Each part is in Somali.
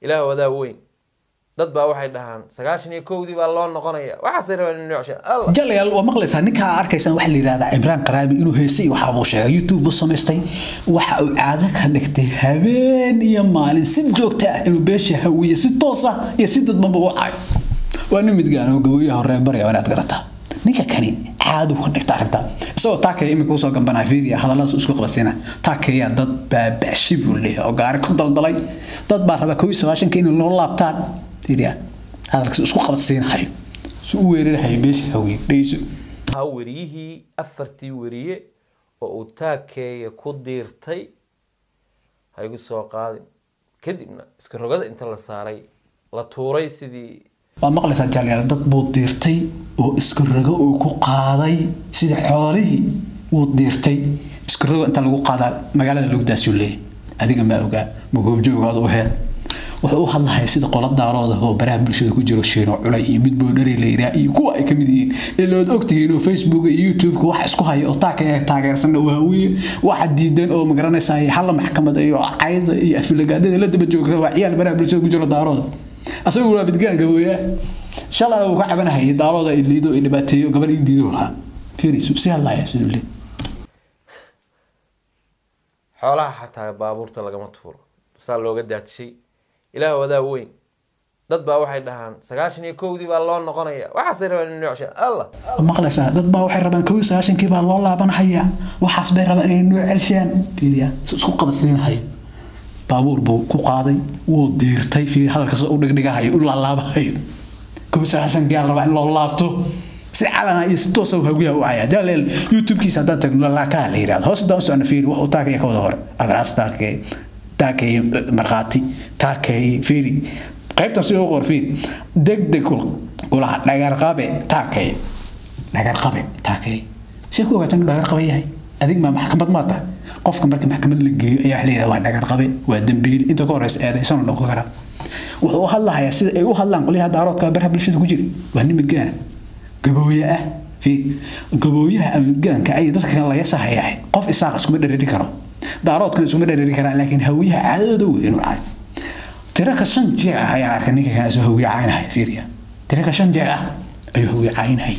ilaah wadaa weyn dad baa waxay dhahaan sagaashan iyo kowdii baa loo noqonaya waxaasay rabaan in nocsha allah jalayaal waa maqlaysaa ninkaa arkaysaan waxaa la yidhahdaa cimraan qaraami inuu heesay waxa uu sheegay youtube buu samaystay waxa uu caado ka dhigtay habeen iyo maalin si joogta ah inuu beesha hawiye si toos ah iyo si dadbanba u caayo waa nin midgaan oo gabooyaha horee baraya waa inaad garataa ninka kani caadu ka dhigta arrinta isagoo taakaya iminka usoo gambanaa fiiriya hadalladaas isku qabadsiina taakaya dad baabaashi buu leeyahay oo gaari ku daldalay dad baa raba kow iyo sagaashanka inay loo laabtaan fiiriya hadalkiisa isku qabadsiinahayo si u weerarahayo beesha hawiye dhegeyso ha weriyihii afartii weriye oo uu taakeeya ku diirtay ha igu soo qaadin kadibna iska rogada inta la saaray la tuuray sidii waa maqlaysaa jaalyaal dad buu diirtay oo iska rogo uu ku qaaday sida xoolihii wuu diirtay iska rogo inta lagu qaadaa magaalada lugdaasuu leeyahay adiga maa ogaa ma goobjoogaad u heed wuxuu u hadlahaya sida qola daarooda oo baraha bulshada ku jiro shiino culay iyo mid boodhari la yiraa iyo kuwa ay ka mid yihiin ilood ogtihiin oo facebook iyo youtube-ka wax isku haya oo taaka taageersan oo hawiye waxa diidan oo magaranaysaa halla maxkamad iyo cayda iyo afilagaadada la daba joogra waa ciyaal baraha bulshada ku jiro daarooda asagu waa midgaan gabooyaa shalana uu ka cabanahayay daarooda ay liido ay dhibaateeyo gabadh ii diido lahaa fiirisu si hadlaya siduu leeyahay xoolaha xataa baabuurta lagama tuuro saa looga daadshay ilaah wadaa weyn dad baa waxay dhahaan sagaashan iyo kowdii baa loo noqonaya waxaasay rabaan in nocsha allah maqlaysaa dad baa waxay rabaan kow iyo sagaashankii baa loo laabanhayaa waxaas bay rabaan inay noo celshaan fiiriya si isku qabadsiinahayo baabuur buu ku qaaday wuu diirtay fiir hadalkaas u dhigdhigahayo u laalaabahayo kow sagaashankii aa rabaa in loo laabto si calana iyo si toosa haguyaha u caya daleel youtube-kiisa haddaan tagno laakaa la yidhahdo hoos haddaan u socno fiiri wax uu taakaya ka wada hore abraas taakaya taakeeye markhaati taakeeye fiiri qaybtan si ugu qor fiiri deg deg kulaha dhagarqabe taakeeye dhagarqabe taakeeye si ku ogaataa inuu dhagarqabe yahay adig maa maxkamad maa tahay qofka marka maxkamad la geeyo ayaa wax leeyahay waa dhagarqabe waa dembiil inta ka horeysa eedaysana noqon karaa wuxuu u hadlahayaa sida ay u hadlaan qolyaha daaroodka baraha bulshada ku jira waa nin midgaana gabooye ah fiir gabooyaha ama midgaanka ay dadka kan laga sahayahay qof isaaq iskuma dhereri karo daaroodkan iskuma dhereri karaan laakiin hawiyaha caadadooda wey inuu caayo tiraka shan jeer ah ayaan arkay ninka kan isoo hawiye caynahaya fiiriya tiraka shan jeer ah ayuu hawiye caynahayay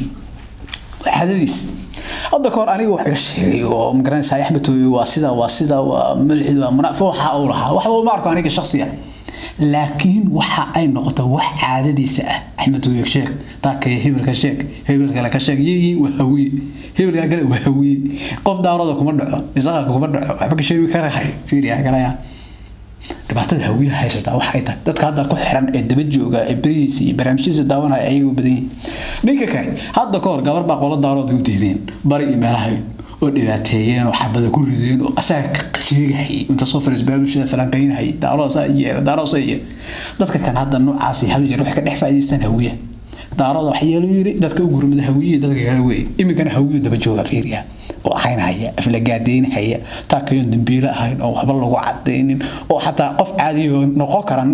waa caadadiis hadda kahor aniga wax iga sheegay oo magaranaysaa axmed tooyo waa sida waa sida waa malxid waa munaafiq waxa uu lahaa waxba uma arko aniga shakhsi ah laakiin waxa ay noqoto wax caadadiisa ah axmed tooyo sheeg taakaya hebelka sheeg hebel kale ka sheeg yihiin waa hawiye hebelka kale waa hawiye qof daarooda kuma dhaco isaqa kuma dhaco waxba ka sheegi karahay fiiriya galaya dhibaatada hawiyaha haysataa wax ay tahay dadka hadda ku xiran ee daba jooga ee berihiisa iyo barnaamijyadiisa daawanaya ayagoo badan yihiin ninka kale hadda ka hor gabar baa qola daarood u diideen bari iyo meelaha oo dhibaateeyeen oo xabada ku rideen oo asaga ka sheegahayay inta soo fariis barnaamijyada falanqeynahayay daaroosa iyo daaroosa iyo dadka kan hadda noocaasi hal jeer waxay ka dhex faa'iidaystaan hawiyaha daarooda wax yeelo yiri dadka u gurmada hawiye dadka kale weey iminkana hawiyo daba jooga fiiriya oo caynahaya aflagaadeynahaya taakayoon dambiile ahayn oo waxba lagu cadaynin oo xataa qof caadiyo noqon kara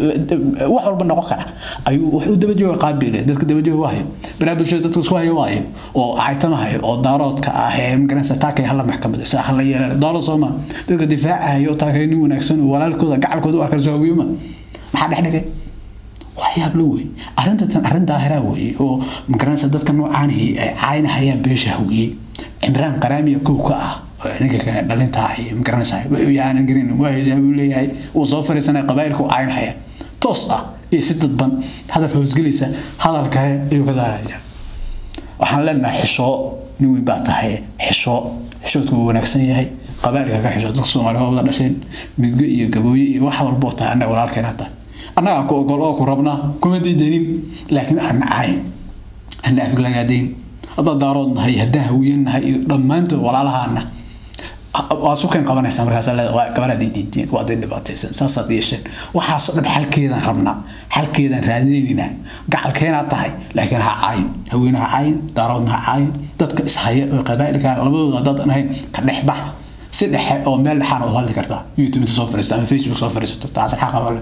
wax walba noqon kara ayuu wax u daba jooga qaabile dadka daba jooga waayo baraha bulshada dadka isku haya waayo oo caytamahayo oo daaroodka ah ee magaranaysa taakay hala maxkamada saa hala yeelaa daalo sooma dadka difaacahayo oo taakay nin wanaagsan oo walaalkooda gacalkooda u arkarso hawiyoma maxaa dhex dhigay waxyaab la wey arrintan arrin daahiraa weeye oo magaranaysa dadka noocaanihi ay caynahayaan beesha hawiyey cimraan qaraamiya kow ka ah ninka kale dhalintaa iyo magaranaysa wuxuu yahaanan garin waa hijaa buu leeyahay uu soo fariisanaya qabaa'ilka u caynahaya toos ah iyo si dadban hadal hoosgelaysa hadal kale ayuu ka saaraya waxaan leenahay xishoo nin weyn baa tahay xishoo xishoodku wuu wanaagsan yahay qabaa'ilka ka xishoo dadka soomaaliya wada dhasheen midgo iyo gabooye iyo wax walboo tahay annaga walaalkeena tahay annagaa ku ogol oo ku rabnaa kuma diidanin laakiin ana cayn ana afglagaadayn haddaa daarood nahay haddaan hawiyan nahay iyo dhammaantood walaalahaana waa sukeen qabanaysaa markaas waa gabadhaad diideen waa day dhibaataysan saasaad yeesheen waxaasoo dhab xalkeedaan rabnaa xalkeedaan raadinaynaa gacalkeenaad tahay laakiin ha caayin haween ha caayin daaroodna ha caayin dadka ishaya oo qabaa'ilka labadooda haddaad ahayn ka dhex bax si dhexe oo meel dhexaan oo hadli kartaa youtube inta soo fariista ama facebook soo fariisato taas xaqa wale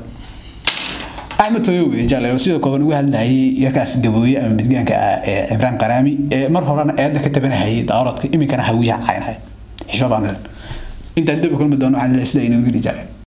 axmed toyowe jaalelo sidoo kooban uga hadlayay yarkaas gabooye ama midgaanka ah ee cimraan qaraami ee mar horena eedda ka tabanahayay daaroodka iminkana hawiyaha caynhay xisho baan intaan dib u kulmi doono waxaan leeyahay sida inuu geli jaalel